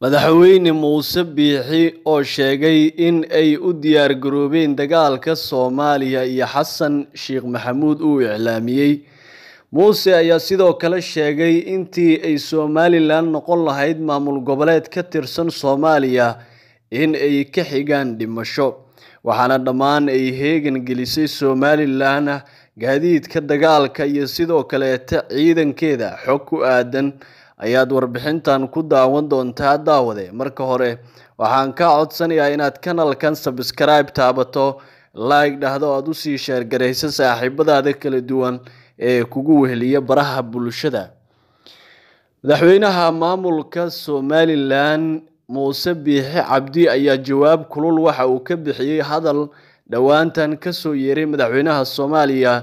madaxweyne muuse biixi oo sheegay in ay u diyaar garoobeen dagaalka soomaaliya iyo xasan sheekh maxamuud uu iclaamiyey muuse ayaa sidoo kale sheegay intii ay somalilan noqon lahayd maamul goboleed ka tirsan soomaaliya in ay ka xigaan dhimasho waxaana dhammaan ay heegan gelisay somalilan gaadiidka dagaalka iyo sidoo kaleeta ciidankeeda xog ku aadan ayaad warbixintan ku daawan doontaa daawade marka hore waxaan kaa codsanayaa inaad kanalkan sabskribe taabato like dhahdo aad usii sheergarayso saaxiibadaada kala duwan ee kugu weheliya baraha bulshada madaxweynaha maamulka somalilan muuse biixi cabdi ayaa jawaab kulul waxa uu ka bixiyey hadal dhowaantan kasoo yeeray madaxweynaha soomaaliya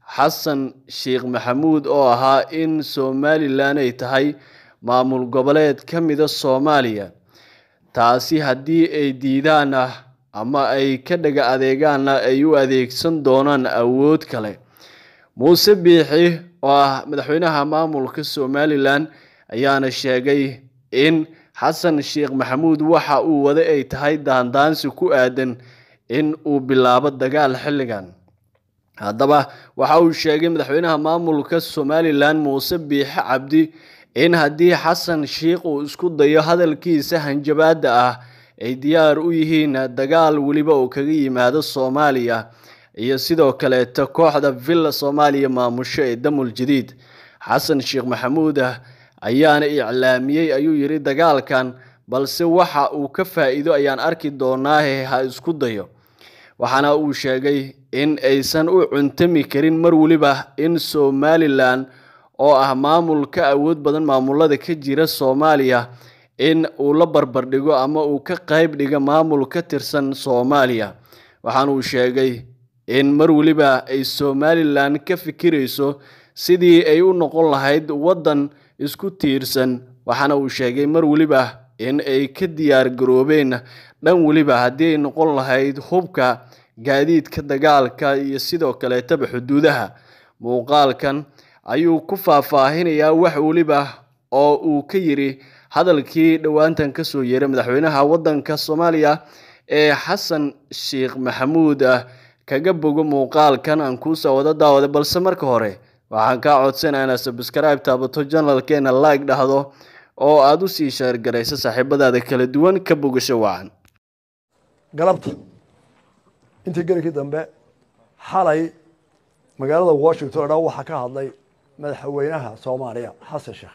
xasan sheekh maxamuud oo ahaa in somalilan ay tahay maamul goboleed ka mida soomaaliya taasi haddii ay diidaan ah ama ay ka dhaga adeegaanna ay u adeegsan doonaan awood kale muuse biixi oo ah madaxweynaha maamulka somalilan ayaana sheegay in xasan sheekh maxamuud waxa uu wada ay tahay daandaansi ku aadan in uu bilaabo dagaal xilligan haddaba waxa uu sheegay madaxweynaha maamulka somalilan muuse biixi cabdi in haddii xasan sheekh uu isku dayo hadalkiisa hanjabaada ah ay diyaar u yihiin dagaal weliba uu kaga yimaado soomaaliya iyo sidoo kaleeta kooxda villa soomaaliya maamusho ee damul jadiid xasan sheekh maxamuud ah ayaana iclaamiyey ayuu yidhi dagaalkan balse waxa uu ka faa-iido ayaan arki doonaahe ha isku dayo waxaana uu sheegay in aysan u cuntami karin mar weliba in somalilan oo ah maamul ka awood badan maamulada ka jira soomaaliya in uu la barbardhigo ama uu ka qayb dhiga maamul ka tirsan soomaaliya waxaana uu sheegay in mar weliba ay somalilan ka fikirayso sidii ay u noqon lahayd waddan isku tiirsan waxaana uu sheegay mar weliba in ay ka diyaar garoobeen dhan weliba haddii ay noqon lahayd hubka gaadiidka dagaalka iyo sidoo kaleetaba xuduudaha muuqaalkan ayuu ku faahfaahinayaa wax weliba oo uu ka yiri hadalkii dhowaantan kasoo yeeray madaxweynaha waddanka soomaaliya ee xasan sheekh maxamuud ah kaga bogo muuqaalkan aan kuusoo wada daawada balse marka hore waxaan kaa codsanaa inaad sabskribe taabato janalkeena like dhahdo oo aada usii sheergarayso saaxiibadaada kala duwan ka bogasho wacan galabta intii gelikii dambe xalay magaalada washington o dhan waxaa ka hadlay madaxweynaha soomaaliya xasan sheekh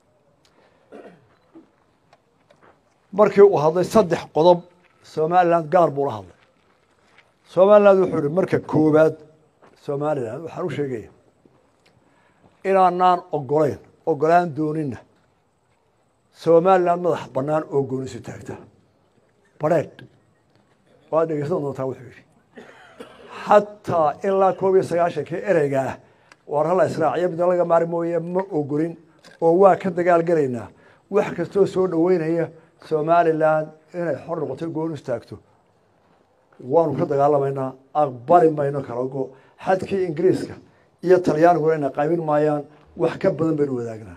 markii uu hadlay saddex qodob somalilan gaar buu la hadlay somaliland wuxuu ihi marka koowaad somalilan waxaan u sheegaya inaanaan ogolayn ogolaan doonina somalilan madax bannaan oo goonisu taagta badheedh waad dhegeysan doontaa wuxuu yidhi xataa ilaa koob iyo sagaashankii ereygaah waar hala israaciyo midna laga maari mooye ma ogolin oo waa ka dagaal gelaynaa wax kastoo soo dhoweynaya somalilan inay xor noqoto goon istaagto waanu ka dagaalamaynaa aqbali mayno kalago xadkii ingiriiska iyo talyaaniguna ina qaybin maayaan wax ka badan baynu wadaagnaa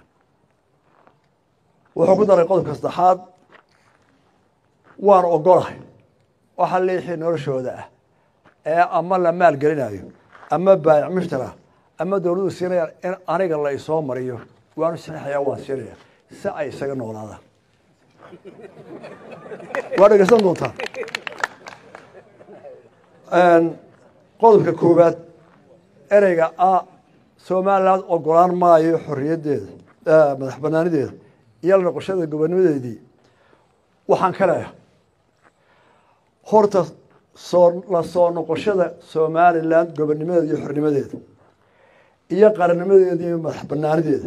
wuxuu ku daray qodobka saddexaad waanu ogolahay waxa liixii noloshooda ah ee ama la maal gelinayo ama baayac mushtara ama dowladdu siinayaan in aniga la isoo mariyo waanu saxeexaya waan siinaya si ay isaga noolaadaan waa dhegeysan doontaa qodobka koowaad ereyga a somaliland ogolaan maayo xorriyaddeeda madax banaanideeda iyo la noqoshada gobonimadeedii waxaan ka leeyahay horta soo la soo noqoshada somaliland gobonimadeeda iyo xornimadeeda iyo qarannimadeeda iyo madax banaanideeda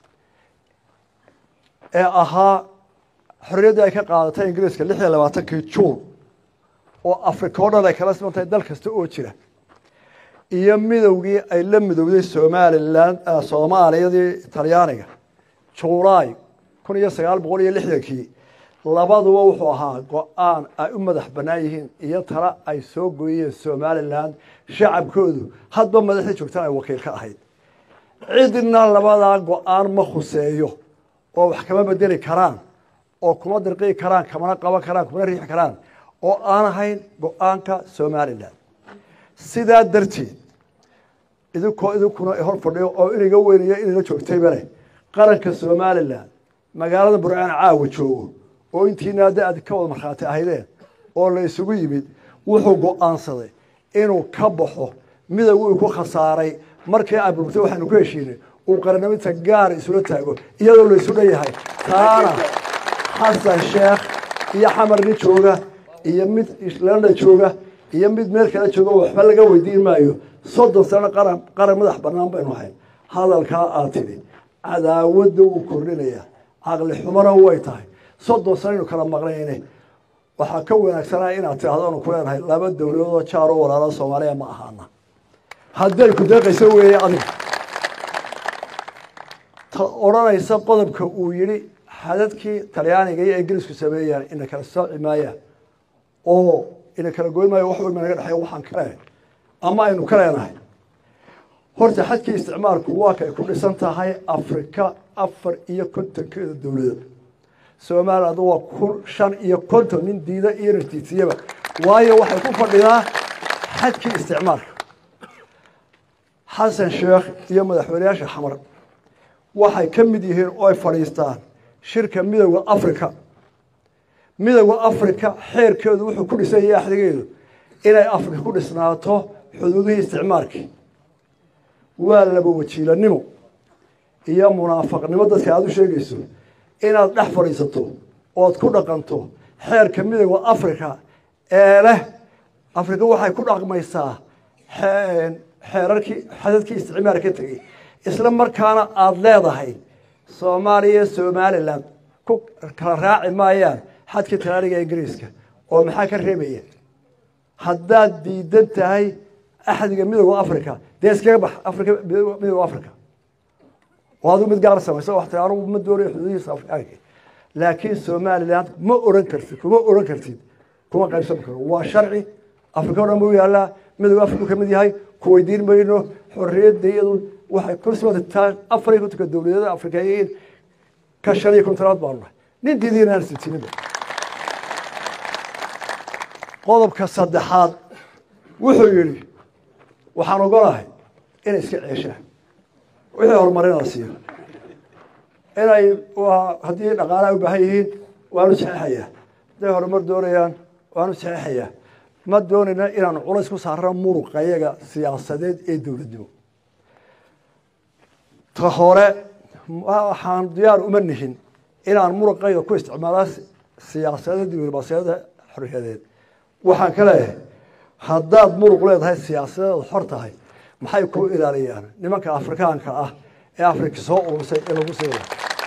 ee ahaa xorriyaddii ay ka qaadatay ingiriiska lix iyo labaatankii juun oo africa o dhan ay kala siman tahay dal kasta oo jira iyo midowgii ay la midowday somalilan soomaaliyadii talyaaniga julaay kun iyo sagaal boqol iyo lixdankii labaduba wuxuu ahaa go-aan ay u madax bannaan yihiin iyo tala ay soo gooyeen somalilan shacabkoodu hadba madaxdii joogtaan ay wakiil ka ahayd cidna labadaa go-aan ma khuseeyo oo wax kama bedeli karaan oo kuma dirqii karaan kamana qaban karaan kumana riixi karaan oo aan ahayn go-aanka somalilan sidaa darteed idinkoo idinkuna hor fadhiyo oo inaga weynaya inayla joogtaybale qaranka somalilan magaalada burcaan caawa joogo oo intiina de aad ka wada markhaati ahaydeen oo la isugu yimid wuxuu go-aansaday inuu ka baxo midowgu uu ku khasaaray markii aburtay waxaanu ku heshiinay uu qarannimada gaar isula taago iyadoo la isu dhan yahay taana xasan sheekh iyo xamar nin jooga iyo mid landa jooga iyo mid meel kale jooga waxba laga weydiin maayo soddon sano qaran qaran madax banaan baynu ahayn hadalkaa aad tidhi cadaawadda wuu kordhinaya caqli xumana way tahay soddon sano aynu kala maqnayne waxaa ka wanaagsanaa inaad tidhahdo anu ku leenahay laba dowladoodoo jaar oo walaalo soomaaliya ma ahaana hadday ku deeqayso weeye adiga ta odhanaysa qodobka uu yidhi xadadkii talyaaniga iyo ingiriisku sameeyaan ina kala sooci maayaan oo ina kala goyn maayo wax weyma naga dhexeeya waxaan ka leenahay ama aynu ka leenahay horta xadkii isticmaalku waa kay ku dhisan tahay afrika afar iyo kontonkeeda dowladood somaliland waa kun shan iyo konton nin diida iyo nartiisiyaba waayo waxay ku fadhidaa xadkii isticmaalka xasan sheekh iyo madaxweyneyaasha xamar waxay ka mid yihiin oo ay fadhiistaan shirka midowda africa midowda africa xeerkeedu wuxuu ku dhisan yahay axdigeedu inay afrika ku dhisnaato xuduudihii isticmaalkii waa laba wajiilanimo iyo munaafaqnimo dadka aada u sheegayso inaad dhex fadhiisato ood ku dhaqanto xeerka midowda africa ee leh afrika waxay ku dhaqmaysaa xeerarkii xadadkii isticmaal ka tegey isla markaana aada leedahay soomaaliya somalilan ku kala raaci maayaan xadkii talaaniga ingiriiska oo maxaa ka reebaya haddaad diidan tahay axdiga midowda africa dee iskaga bax afrika midowda africa oo adigu mid gaar samaysa wax tii anugu ma doonayo xuduudihiisa afrikaanka laakiin somaliland ma oran kartid kuma oran kartid kuma qaybsan karo waa sharci afrika o dhan buu yaallaa midowda afrika ka mid yahay ku weydiin mayno xorriyadda iyadu waxay kursmataa afar iyo kontonka dowladada afrikayiin ka shan iyo kontonaad baanu nahay nin diidiina aan sitiniba qodobka saddexaad wuxuu yidhi waxaan ogolahay inay iska ceeshaan wixii horumarina la siiyo inay haddii dhaqaalaha u baahan yihiin waanu saxeixayaa hadday horumar doonayaan waanu saxeixayaa ma doonayna inaanu culays ku saarno muruqa iyaga siyaasadeed ee dowladnimo ta hore waxaan diyaar uma nihin inaan muruqayga ku isticmaalaa siyaasadda diblomaasiyada xorriyadeed waxaan ka leeyahay haddaad muruq leedahay siyaasadeed xor tahay maxay ku ilaaliyaan nimanka afrikaanka ah ee afrika soo urursay ee lagu siina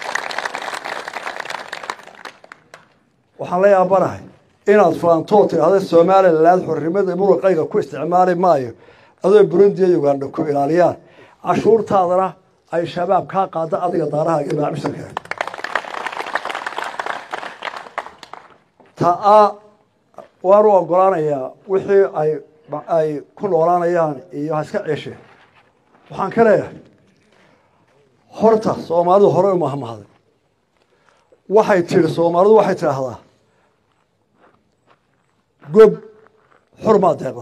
waxaan la yaabanahay inaad faantoo tidhahda somaliland xornimada muruqayga ku isticmaali maayo adoo burundi iyo uganda ku ilaaliyaan cashuurtaadana ay shabaab kaa qaada adiga daaraha iyo maacmisharka taa waanu ogolaanayaa wixii ay ay ku noolaanayaan iyo ha iska ceesheen waxaan ka leeyahay horta soomaalidu hore u mahmahday waxay tidhi soomaalidu waxay tidhaahdaa gob xurmaa deeqda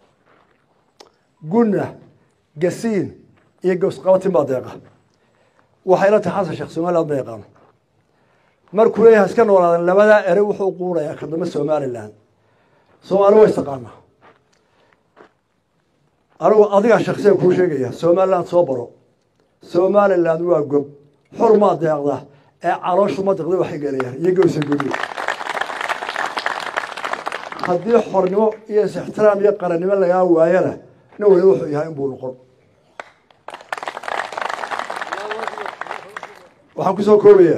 gunna gasiin iyo gowsqabatin baa deeqa waxay la tahay xasan sheekh somaliland ma yaqaano markuu leeyahay iska noolaadan labadaa ere wuxuu quurayaa ka dambe somaliland soomaali wa istaqaanaa anigu adigaa shaksiyan kuu sheegaya somaliland soo baro somaliland waa gob xurmaa deeqda ee calooshu ma deqda waxay gelayaan iyo gowsa gudi haddii xornimo iyo is-ixtiraam iyo qarannimo lagaa waayana nin waliba wuxuu yahay inbuu noqon waxaan kusoo koobayaa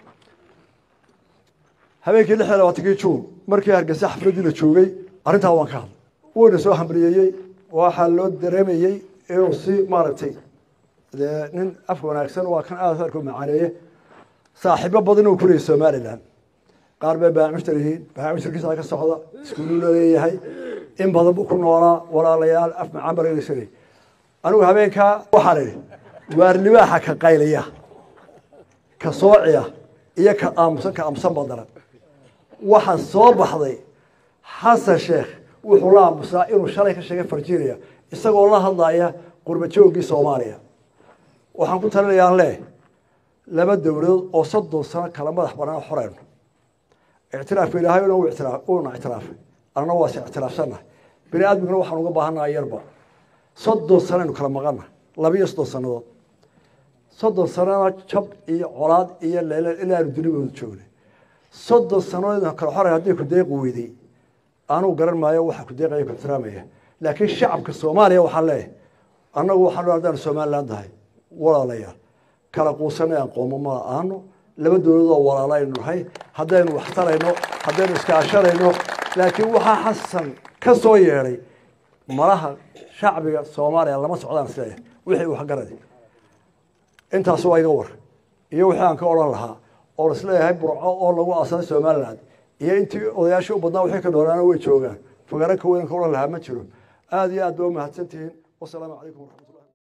habeenkii lix iyo labaatankii juun markii hargeysa xafladdii la joogay arrintaa waan ka hadlay wuuna soo hamriyeeyey waxaa loo dareemayey inuu si maaragtay dee nin afka wanaagsan waa kan aad arku macaaneeye saaxiibo badan uu ku leeyay somaliland qaar bay baamishtar yihiin baamishtarkiisa ka socda iskuuluu la leeyahay in badan buu ku noolaa walaalayaal af macaan barageysanay anigu habeenkaa waxaan idhi waar libaaxa ka qaylaya ka soociya iyo ka aamusan ka aamusan baa daran waxaa soo baxday xasan sheekh wuxuu la aamusaa inuu shalay ka sheegay virginia isagoo la hadlaya qurba joogii soomaaliya waxaan ku talinayaa leh laba dowladood oo soddon sano kala madax banaan xoreyno ictiraafka ilaahay uuna ictiraafay annana waase ictiraafsannahay bini aadmiguna waxaan uga baahannaha yarba soddon sanaynu kala maqana labiiyo soddon sannadood soddon sanana jab iyo colaad iyo leeleel ilaanu dunibooda joognay soddon sannadood kala xoray haddii ku deeqi weyday anuu garan maayo waxa ku deeqaya ku ixtiraamaya laakiin shacabka soomaaliya waxaan leeyahay annagu waxaan haddaan somaliland tahay walaalayaal kala quusanay aan qoomo ma aano laba dowladoo walaala aynu nahay haddaynu wax tarayno haddaynu iskaashanayno laakiin waxaa xasan ka soo yeedhay malaha shacbiga soomaaliya lama socdaan isleeyahay wixii wax garadi intaas waa iga war iyo wixii aan ka odhan lahaa oo isleeyahay burco oo lagu aasaday somaliland iyo intii odayaashii u badnaa wixii ka dhoolaana way joogaan fagaro ka weyn ka odhan lahaa ma jiro aada iyo aad ba umahadsantihiin wasalaamu calaykum waraxmatullah